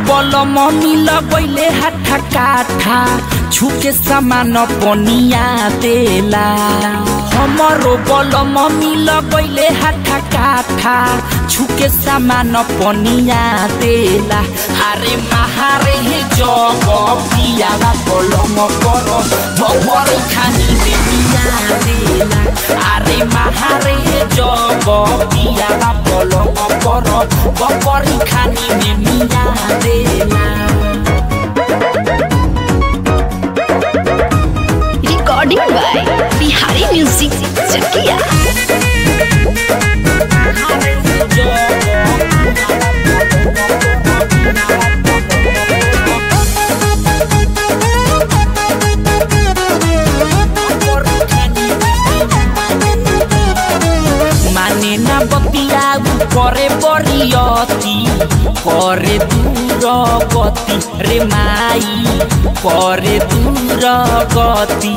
बलम मिल गईले हाथा काठा छुके सामान पनिया देला हमरो बलम मिल गईले हाथा काठा छुके सामान पनिया देला अरे महारे हे जग पियाला बलम कर भवर खानी देनिया देला अरे महारे हे जग पियाला बलम कर भवर खानी देनिया देला recording by Bihari music Chakia মানে না বতিয়া করে বরিয়তি করে দূর গতি রে মাই করে দূর গতি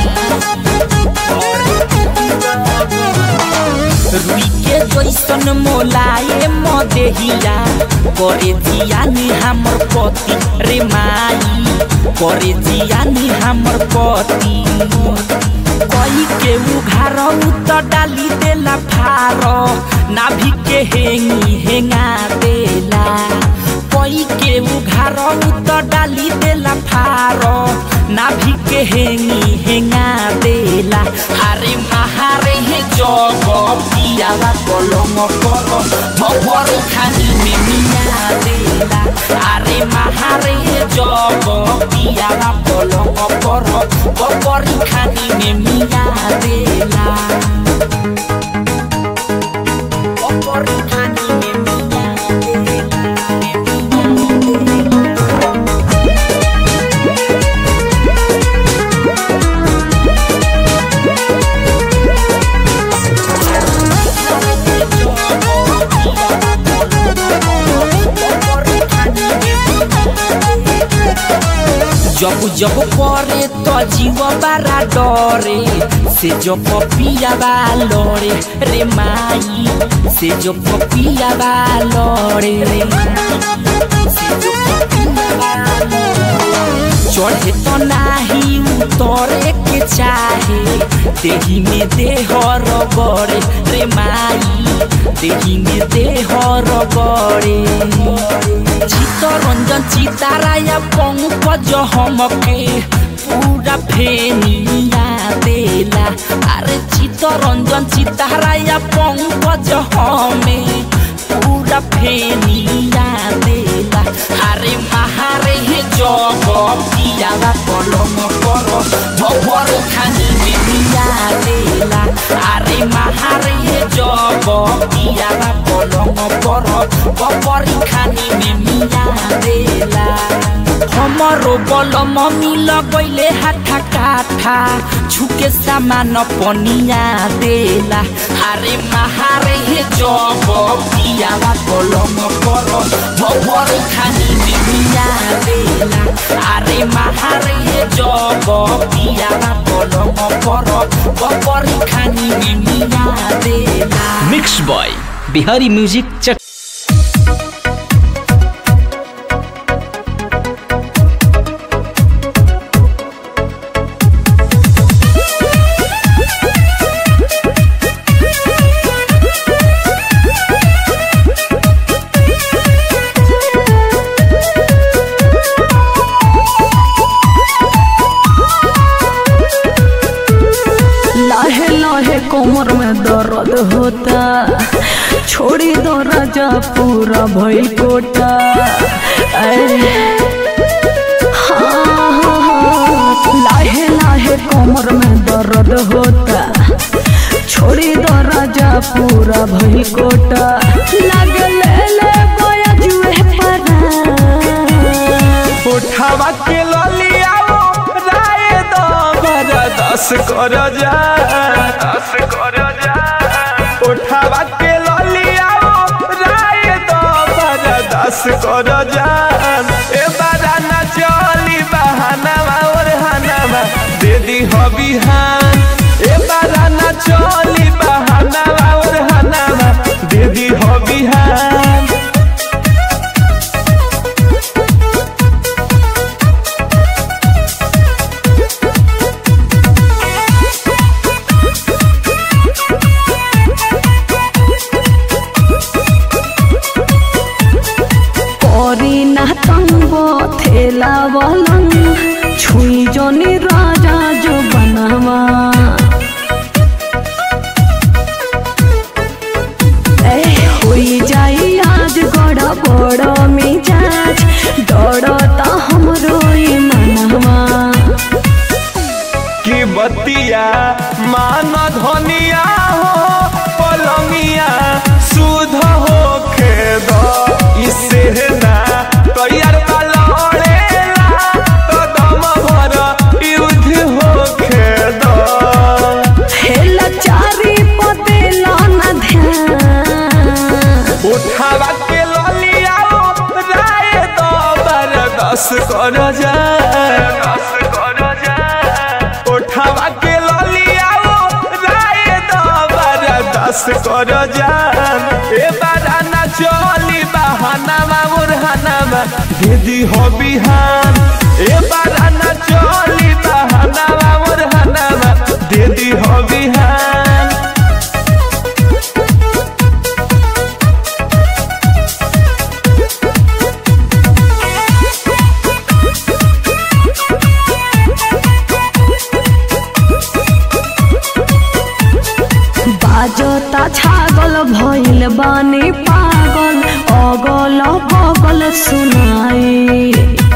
रुइके जैसन मोलाए मदेहिया करे जियानी हमर पति रे माई करे जियानी हमर पति कई के उघार त डाली देला फार नाभि के हेंगी हेंगा देला कई के उघार त डाली देला फार नाभि के हेंगी हेंगा देला अरे महारे हे जग पियाला कलम कर भवर खानी में मिया देला अरे महारे हे जग पियाला कलम कर भवर खानी में मिया देला भवर खानी में मिया देला जब जब करे तो जीव बारा डरे से जो पपिया बा लड़े रे माई से जो पपिया बा लड़े रे से जो पपिया बा लड़े। चढ़े तो नाही उतरे के चाहे देही में देह रगड़े रे माई देही में देह रगड़े चित्तरंजन चिताराया पंकज हमके पूरा फेनिया देला अरे चित्तरंजन चिताराया पंकज हमें पूरा फेनिया देला अरे महारे हे जग पियाला कलम कर भवर खानी में मिया देला अरे महारे हे जग पियाला कलम कर भवर खानी में मिया देला हमरो बलम मिल गईले हाथा काठा छुके सामान पनिया देला अरे महारे हे जग पियाला कलम कर भवर खानी में मिया देला अरे महारे हे जग पियाला कलम कर भवर खानी में मिया देला मिक्स बॉय बिहारी म्यूजिक चक लाहे लाहे कोमर में दर्द होता छोड़ी दो राजा पूरा भई कोटा ऐ, हाँ, हाँ, हाँ, लाहे लाहे कोमर में दर्द होता छोड़ी दो राजा पूरा भई कोटा लगे ले ले गोया जुए परा उठावा के ललिया राय दो बरा दस कर जा दस कर जा उठावा के ललिया राय दो बरा दस कर जा ए बारा ना चली बहानावा और हनावा दे दी हो बिहान ए बारा ना चली बहानावा और हनावा दे दी हो बिहान बतिया मान धनिया हो पलंगिया सुध हो खेद इसे ना तैयार वाला ओढ़ेला तो दम भर युद्ध हो खेद हेला चारी पते लाना ध्यान उठावा के ललिया राय दो बरदस कर जा उठावा के ललिया राय दो बरदस कर जा ए बाराना चली बहानामा मुरहानामा दीदी हो बिहान ए बाराना चली बहानामा मुरहानामा दीदी हो बिहान बाजता छागल भइल बानी पागल अगल बगल सुनाई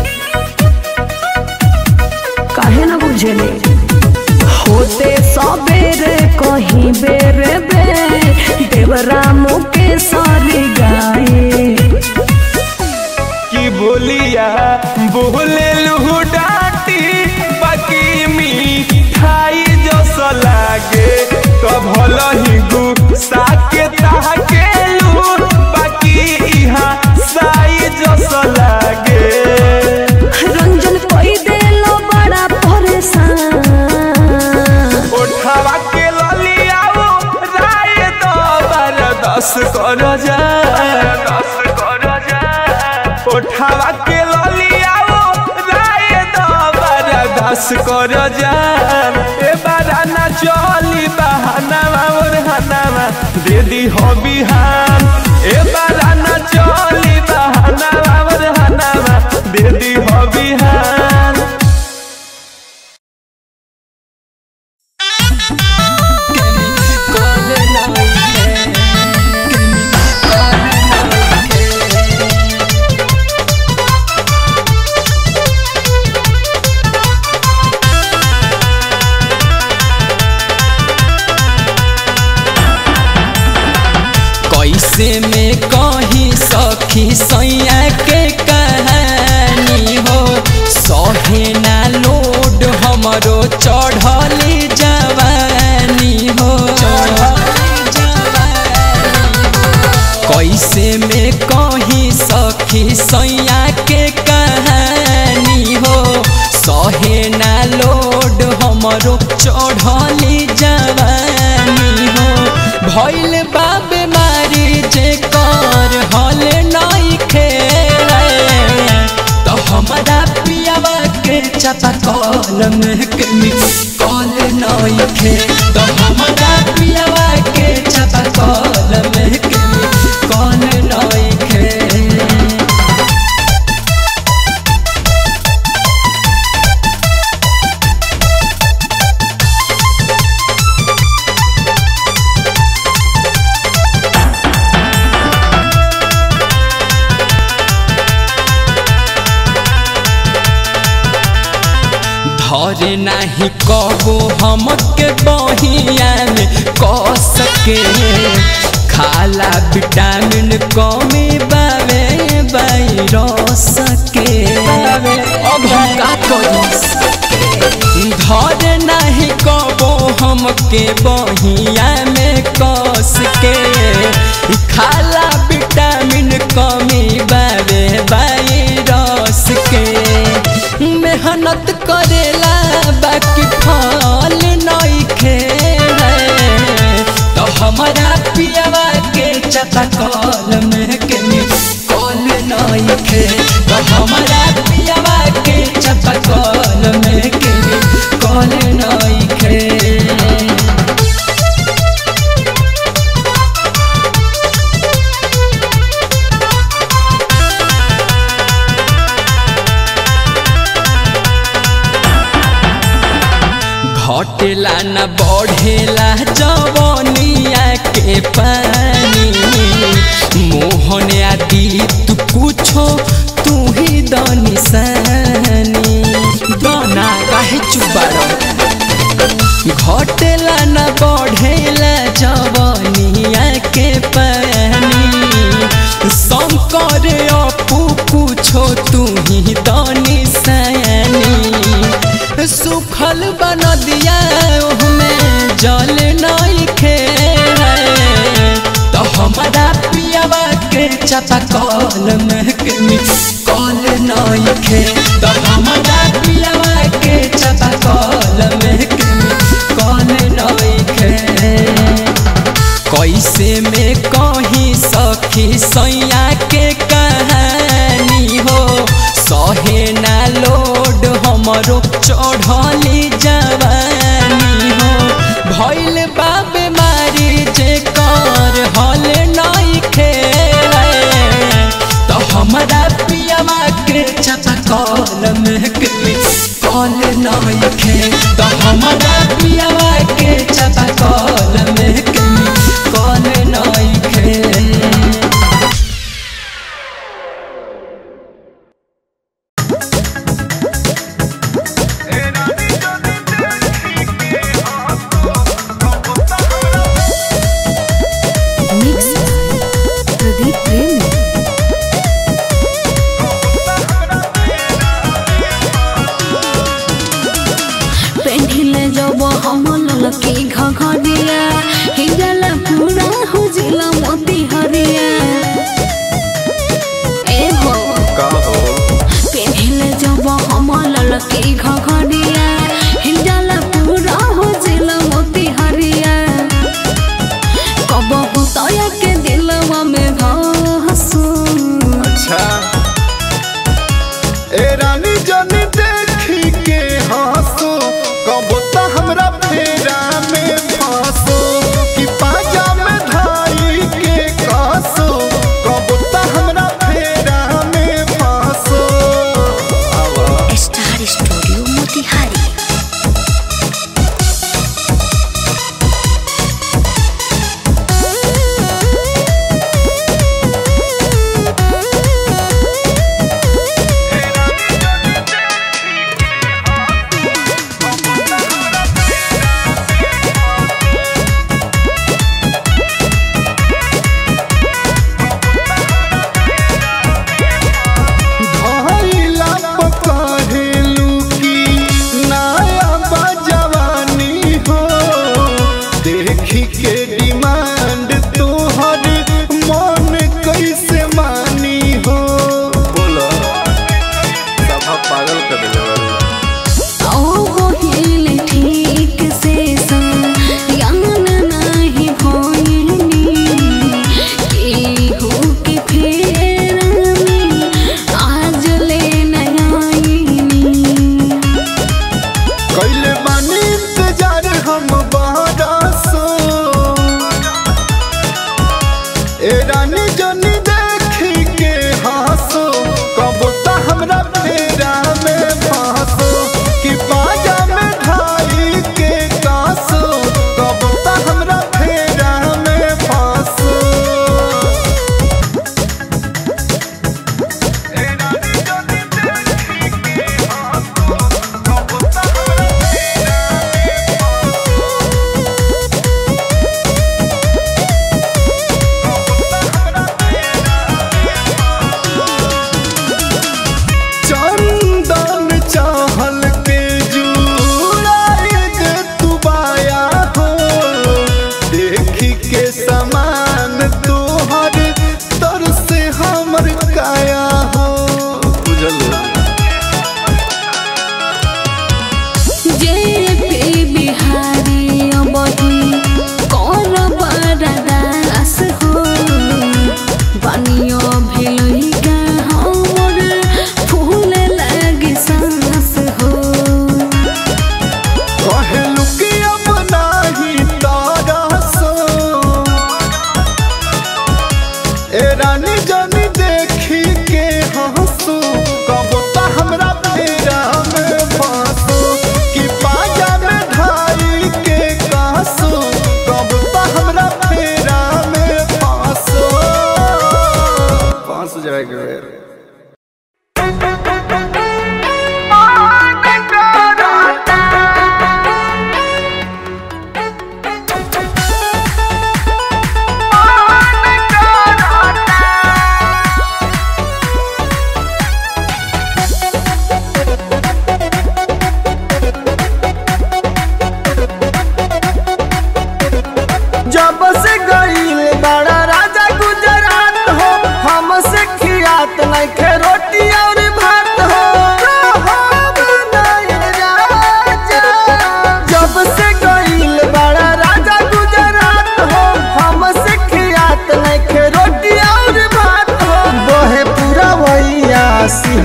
काहे न बुझेले होते सबेरे कहीं बेरे बे देवरा मुके सारी गाए की बोलिया बोले लुहु डाटी बाकी मिठाई जस लागे तो भल ही गुस्सा के ताके लू बाकी इहा साई जस लागे रंजन कोई देलो बड़ा परेशान उठावा के ललिया राय दो बरदस कर जा उठावा के ललिया राय दो बरदस कर जा ए बराना चली बहानावा और हनावा दीदी हो बिहान ए बराना चली बहानावा और हनावा दीदी हो बिहान कैसे में कही सखी सैया के कहानी हो सहे ना लोड हमरो चढ़ली जवानी हो कैसे में कही सखी सैया के कहानी हो सहे ना लोड हमरो चढ़ली जवानी हो भइल बा बीमारी जे कर हल नहीं खेले तो हमारा पियावा के चापा कल में के मिक्स कल नहीं खे तो हमारा पियावा के चापा कल में के मिक्स कल नहीं खे धरे नाही कबो हमके बहिया में क सके खाला विटामिन कमी बावे बाई सके अब हम का करी धरे नाही कबो हमके बहिया में कस के खाला विटामिन कमी बावे बाई रस के मेहनत करेला बाकी फल नहीं खेले तो हमारा पियावा के चता कल में के कल नहीं खे तो हमारा पियावा के चता कल में के कल नहीं खे घटेला न बढ़ेला जवनिया के पानी मोहन आदि तू कुछो तू ही दनिसानी दना काहे चुबारो घटेला न बढ़ेला जवनिया के पानी शंकर अपू पूछो तू ही दानी सयानी सुखल बन दिया में जल नहीं खे तो हमारा पियावा के चाचा कॉल में कॉल नहीं खे तो हमारा पियावा के चाचा कॉल में कॉल नहीं खे कैसे में कहीं सखी सैया के कहानी हो सहे ना लोड हमरो चढ़ली जवानी हो भइल बा बीमारी जे कर हल नहीं खे तो हमारा पियावा के चाचा कॉल में कॉल नहीं खे तो हमारा पियावा के चाचा कॉल में कॉल नहीं खे मिक्स प्रदीप प्रेमी पेंढिले जब हम ललकी घघरिया हिजला पूरा हो जिला मोती हरिया ए हो पेंढिले जब हम ललकी घघरिया हिजला पूरा हो जिला मोती हरिया कब तया के दिलवा में घासू अच्छा ए रानी जानी देखी के हंसो कब त हमरा फेरा में फंसो कि पाजा में धाई के कसो कब त हमरा फेरा में फंसो आवा स्टार स्टूडियो मोतिहारी धइला पकड़ेलू की नया बजवानी हो देखी के डिमांड तोहर मन कैसे मानी हो बोलो सभा पागल कर दिले ओ गोहिल ठीक से संग नाही भोइनी केहू के फेरा में आज ले नयाइनी कैले बानी इंतजार हम बरसो ए रानी जनी देखी के हंसो कब त हमरा फेरा में फंसो कि बाजा में ढाई के कासो कब त हमरा फेरा में फंसो ए रानी जनी देखी के हंसो कब त हमरा फेरा में फंसो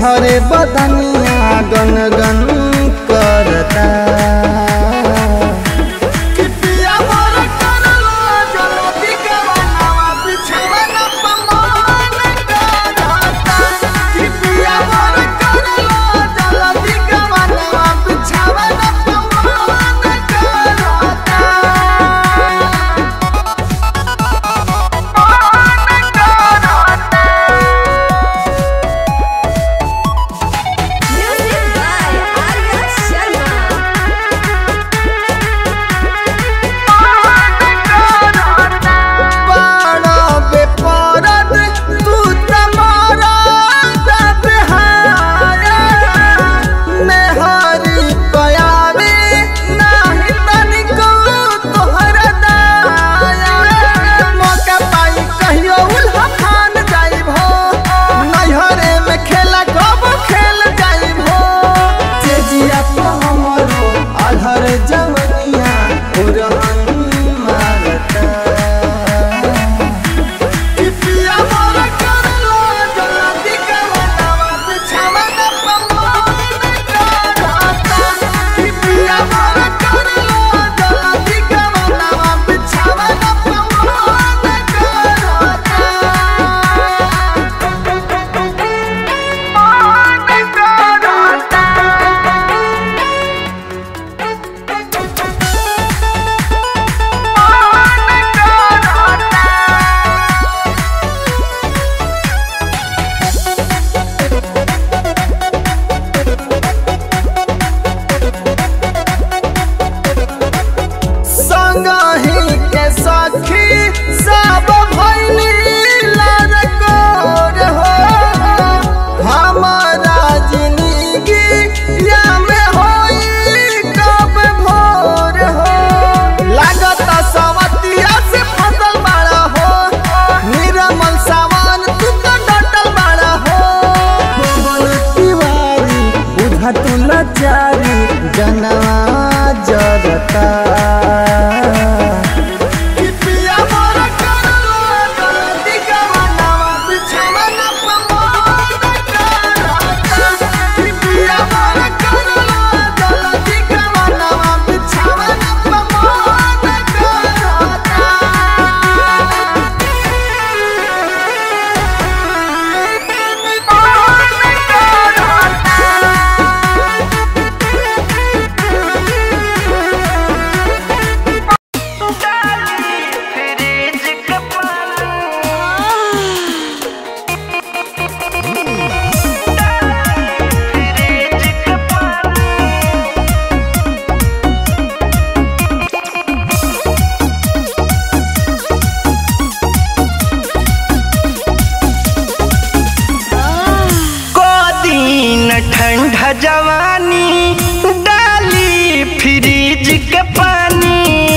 सिहरे बदनिया गन गन करता कि पिया मोर करलो जल्दी गवनवा बिछवन पमान करता कि पिया मोर करलो जल्दी गवनवा बिछवन पमान करता बड़ा बेपरद तू तमारा दबहाया मेहरी पयावे नाही तनिको तोहरा दाया मौका पाई कहियो उल्हा खान जाइब हो नैहरे में खेला कब खेल जाइब हो तेजिया तो हमरो आधर जवनिया उरहन मारता पिया मोर करलो जल्दी गवनवा बिछवन पमान करता कि पिया मोर करलो जल्दी गवनवा बिछवन पमान संगही के सखी सब भैनी लड़कोर हो हमारा जिंदगी या में होई कब भोर हो लागत सवतिया से फसल बड़ा हो निरमल सावन तू तो डटल बड़ा हो बोल तिवारी बुझा तू लाचारी जनवा जरता कि पिया मोर करलो जल्दी गवनवा बिछवन पमान करता कि पिया मोर करलो जल्दी गवनवा बिछवन पमान दिन ठंडा जवानी डाली फ्रिज के पानी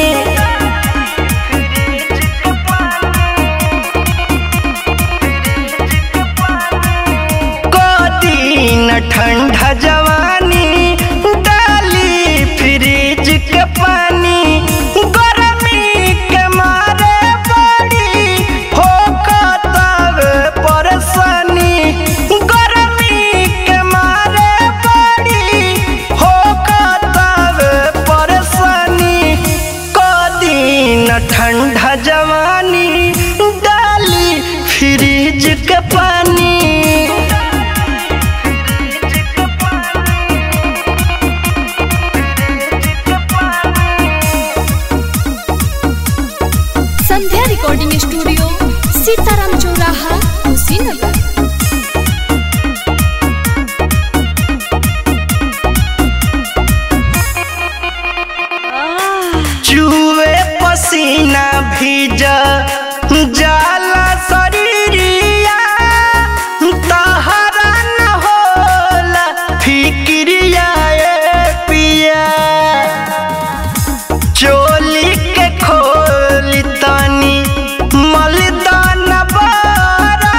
को दिन ठंडा जवानी डाली फ्रिज के पानी गरमी के मारे बड़ी होकतव परेशानी गरमी के मारे बड़ी होकतव परेशानी को दिन ठंडा जवानी डाली फ्रिज के पानी संध्या रिकॉर्डिंग स्टूडियो सीताराम चौराहा कुशीनगर चूहे पसीना भीज जाला शरीरिया तहरा न होला फिक्रिया ए पिया चोली के खोली तनी मलदान बारा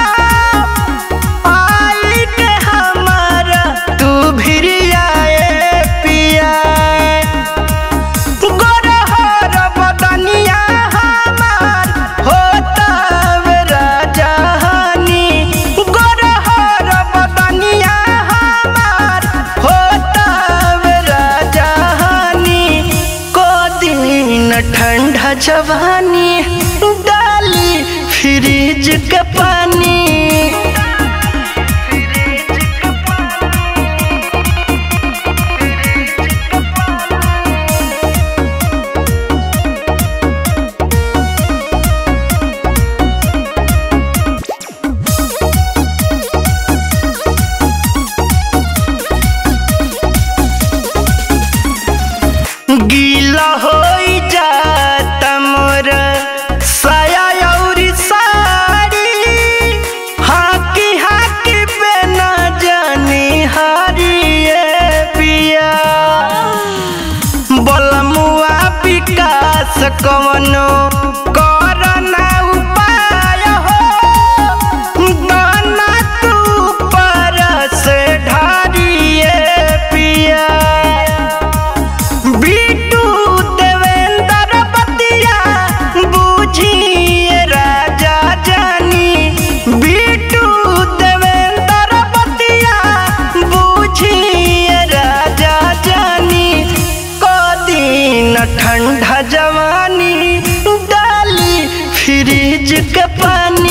आई के हमारा तू भिरिया ए पिया गोरहर न ठंडा जवानी डाली फ्रिज के पानी गीला हो जाता मोर साया अउरी साड़ी हाकी हाकी पे न जानी हारिए पिया बलमुआ विकास कवनो करना उपाय हो दाना तू पर से ढारिए पिया बीटू देवेंद्र बतिया बूझिए राजा जानी बीटू देवेंद्र बतिया बूझिए राजा जानी कदीन ठंडा जवानी डाली फ्रिज के पानी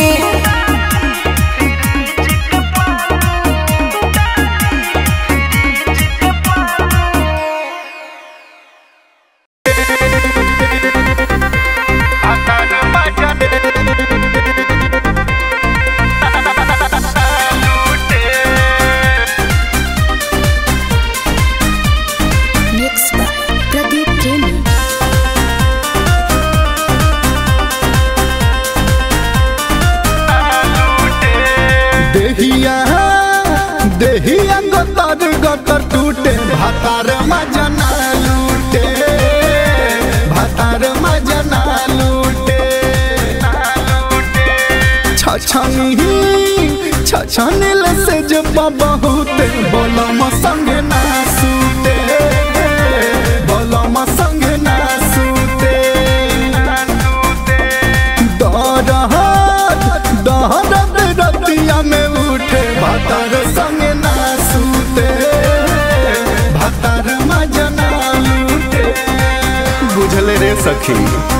मिक्स बाय प्रदीप प्रेमी देहिया देहिया गतर गतर टूटे भातार मजना लूटे भातार मजना लूटे छछनी छछनिल से जब बहुते बोलम संग ना सूते बोलम संग ना सूते दहरत दहरत रतिया में उठे भातार संग ना सूते भातार मजना लूटे बुझले रे सखी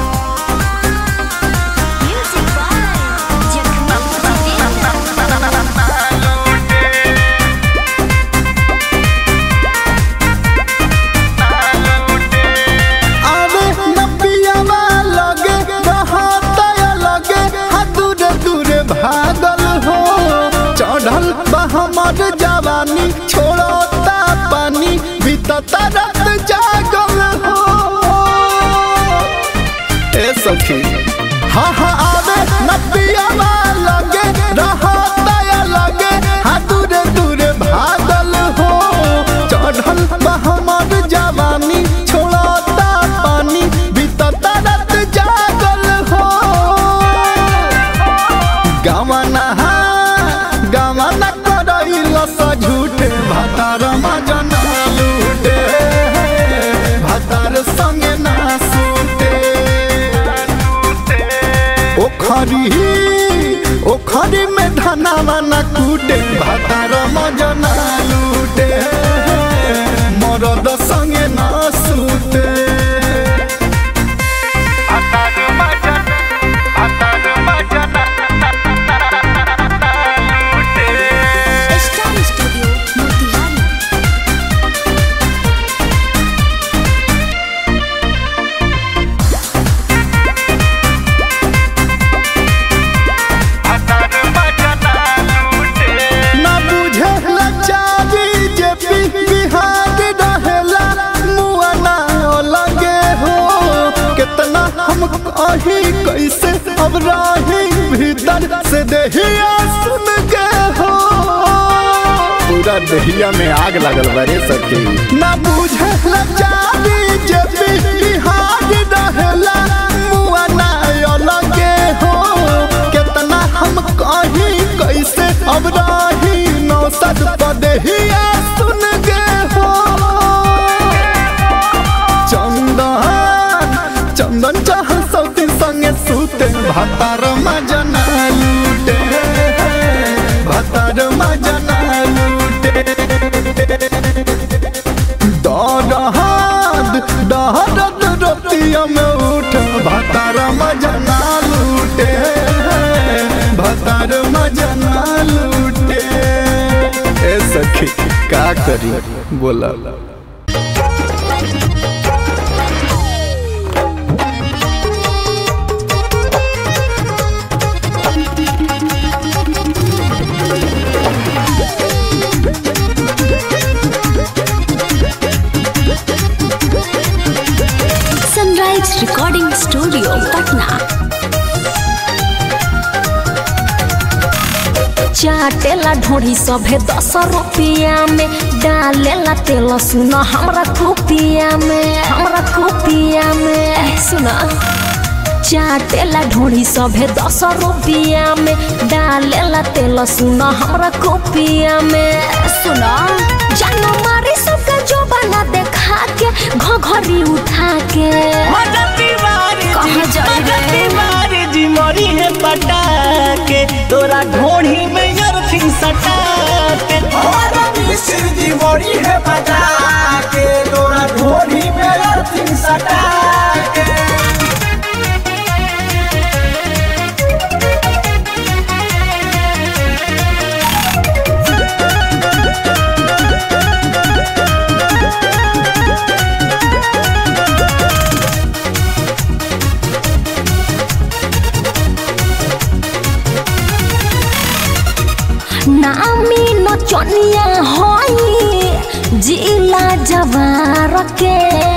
आवे न पियावा लगे रहता लगे हा दूरे दूरे भागल हो चढ़ल बा हमर जवानी छोड़ता पानी बीतता रात जागल हो ए सखी हाँ हाँ आवे न पियावा लगे रहता लगे हा दूरे दूरे भागल हो चढ़ल बा हमर जवानी छोड़ता पानी बीतता रात जागल हो गवना गवना करैल स झूठे भातार मजना लूटे भातार संगे ना सूते ओखरी ओखरी में धनावा न कूटे भातार मजना लूटे मरद संगे ना सूते स्टार स्टूडियो मोतिहारी ना बुझे लाचारी जे पी बिहार रहेला मुआ ना लगे हो कितना हम कही कैसे अब राही भीतर से देहिया सुन के हो पूरा देहिया में आग लगल बरे सखी ना बुझे लाचारी जे पी बिहार रहेला मुआ ना लगे हो कितना हम कही कैसे अब राही नौसद पदहिया सुन गे हो चंदन चंदन चाह सौती संगे सूते भातार मजना लूटे भातार मजना लूटे दहद दहद रतिया में उठ भतार मजा ना लूटे भतार मजा ना लूटे ए सखी का करी बोला सनराइज रिकॉर्डिंग स्टूडियो पटना चाटेला ढोढ़ी सभे दस रुपया में डालेला तेल सुन हमरा कुपिया में हमरा कुपिया में सुन चाटेला ढोढ़ी सभे दस रुपया में डालेला तेल सुन हमरा कुपिया में सुन जानो मारी सबका जो बना देखा के घघरी उठा के कहाँ जाई रे? जी मरी है पटा के तोरा ढोढ़ी में यरथिन सटा के जी मोरी है बता के तोरा ढोली में अर्थिंग सटा के नामी नचनिया होई जिला जवार के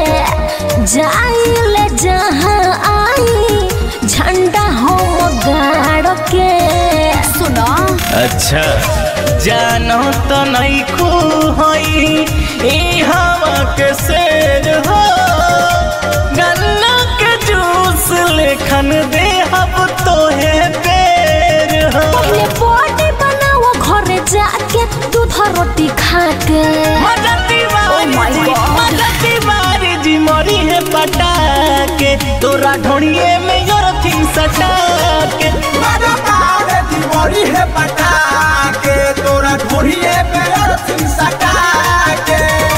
जाइले जहाँ आई झंडा हो गाड़ के सुनो अच्छा जानो तो नहीं खू होई ई हवा के शेर हो गन्ना के जूस लेखन दे हब तो है पेर हो पहले बॉडी बनाओ घरे जाके दूध रोटी खा के मदती Oh my वारी God. मदती वारी जी मरी है पटा के तोरा ढोड़िए में योरथिन सटा के जी मोरी है बता के तोरा ढोली में अर्थिंग सटा के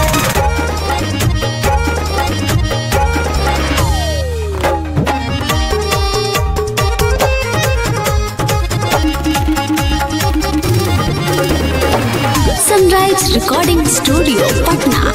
sunrise recording studio Patna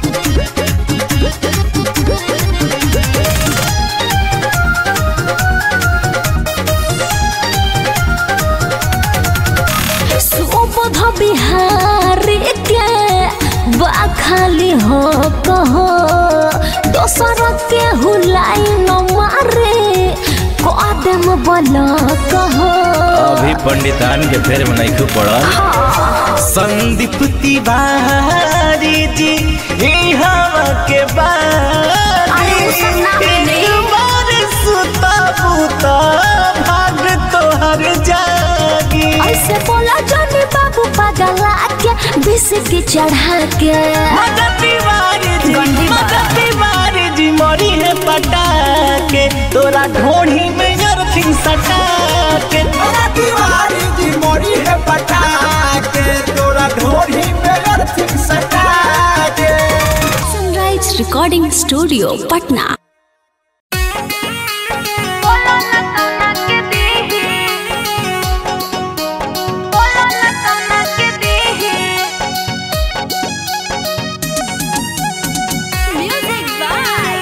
Subodh Bihari के बा खाली हो कहो दोसर के हुलाई न मारे कदम बला कहो अभी पंडितान के फेर में नहीं पड़ा संदीप तिवारी जी ई हवा के अरे वो सब ना बारी मिले। एक बार सुता बुता भाग तोहर जागी ऐसे बोला जानी बाबू पगला के बिस्की चढ़ा के मदद तिवारी जी गंदी बात। मदद तिवारी जी मरी है पटा के तोरा ढोढ़ी में यरथिन सटा के तिवारी जी मोरी है बता के तोरा ढोली में अर्थिंग सटा के sunrise recording studio Patna music by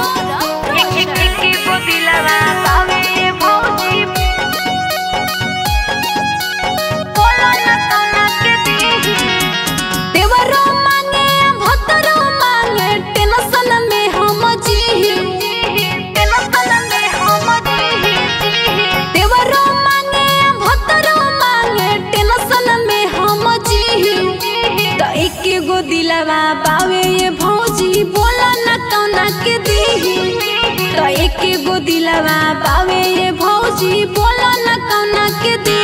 देवरो मांगे भतरो मांगे टेंशन में हम जी टेंशन में हम जी देवरो मांगे भतरो मांगे टेंशन में हम जी तो एक गो दिलवा बावे ये भौजी बोला न कौना के दी तो एक गो दिलवा बावे ये भौजी बोला न कौना के दी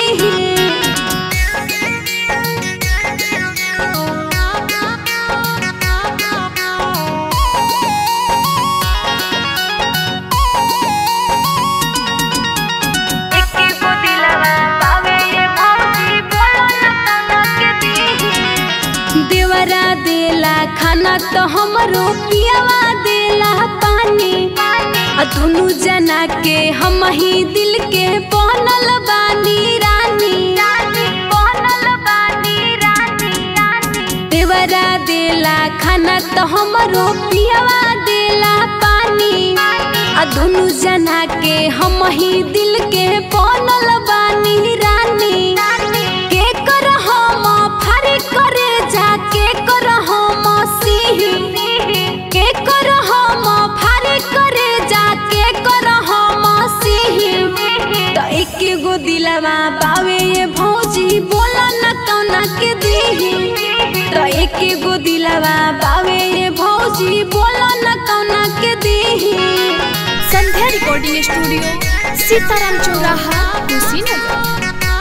देवरा देला खाना तो हमरो पियावा देला पानी आ दुनु जना के हम ही दिल के बनल बानी रानी बनल बानी रानी देवरा देला खाना तो हमरो पियवा देला पानी आ दुनु जना के हम ही दिल के बनल बानी रानी के कर हम फारी करे जाके कर हम सिही के कर हम फारी करे जाके कर हम सिही तो एक गो दिलवा बावे ये भौजी बोला न कौना के दीही तो एक गो दिलवा बावे ये भौजी बोला न कौना के दीही संध्या रिकॉर्डिंग स्टूडियो सीताराम चौराहा कुशीनगर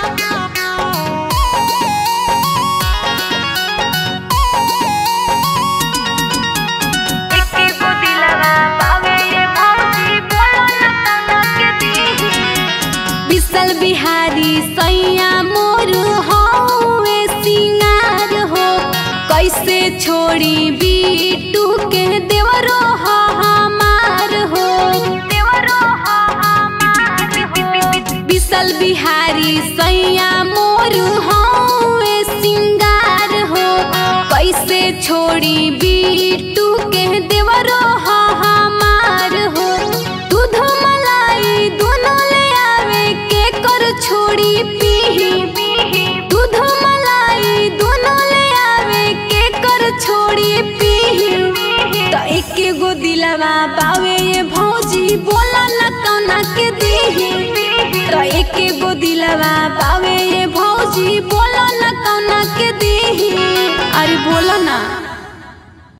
विशल बिहारी सैया मोर हौवे सिंगार हो कैसे छोड़ी बीटू के देवरो हो हमार हो देवरो हो विशल बिहारी सैया मोर हौवे सिंगार हो कैसे छोड़ी बीटू के देवरो हो हमार हो दूध मलाई दोनों ले आवे के कर छोड़ी पीही दूध मलाई दोनों ले आवे के कर छोड़ी पीही तो एक गो दिलवा पावे ये भौजी बोला न कौना के दीही तो एक गो दिलवा पावे ये भौजी बोला